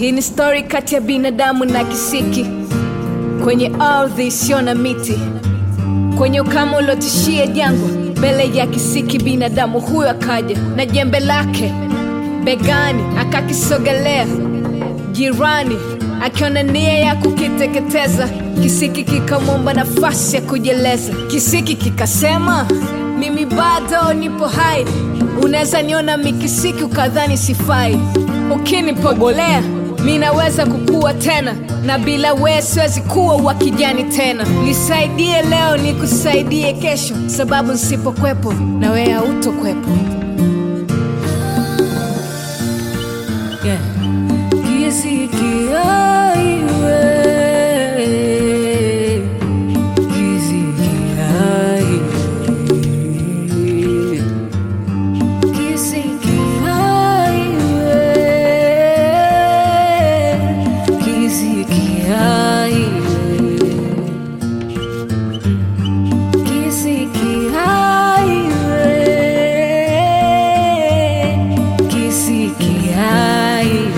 Hii ni stori kati ya binadamu na kisiki kwenye ardhi isiyo na miti, kwenye ukame uliotishia jangwa. Mbele ya kisiki binadamu huyo akaja na jembe lake begani, akakisogelea jirani, akiona nia ya kukiteketeza. Kisiki kikamwomba nafasi ya kujieleza. Kisiki kikasema, mimi bado nipo hai, unaweza niona mikisiki ukadhani sifai, ukinipobolea mi naweza kukua tena, na bila wewe siwezi kuwa wa kijani tena. Nisaidie leo, nikusaidie kesho, sababu nsipokwepo na wewe hautokwepo. Yeah. Kisiki aiwe. Kisiki aiwe. Kisiki aiwe. Kisiki aiwe. Kisiki aiwe. Kisiki aiwe.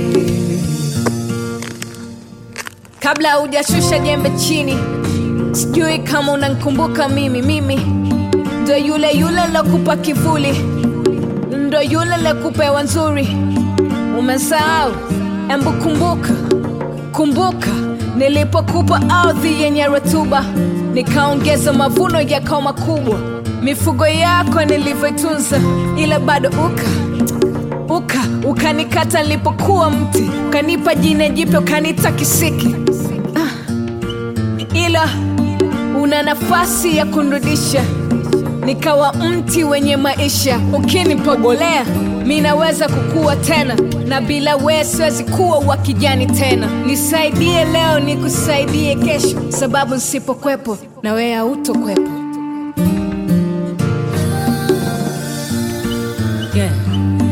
Kabla hujashusha jembe chini, sijui kama unankumbuka mimi. Mimi ndo yule yule lokupa kivuli, ndo yule lokupa hewa nzuri. Umesahau? Embu kumbuka, kumbuka nilipokupa ardhi yenye rutuba, nikaongeza mavuno yakawa makubwa, mifugo yako nilivyoitunza, ila bado uka uka ukanikata nilipokuwa mti, ukanipa jina jipya ukaniita kisiki ah. Ila una nafasi ya kunrudisha nikawa mti wenye maisha. Ukinipobolea mi naweza kukua tena, na bila wewe siwezi kuwa wa kijani tena. Nisaidie leo, nikusaidie kesho, sababu nsipokwepo na wewe hautokwepo. Yeah.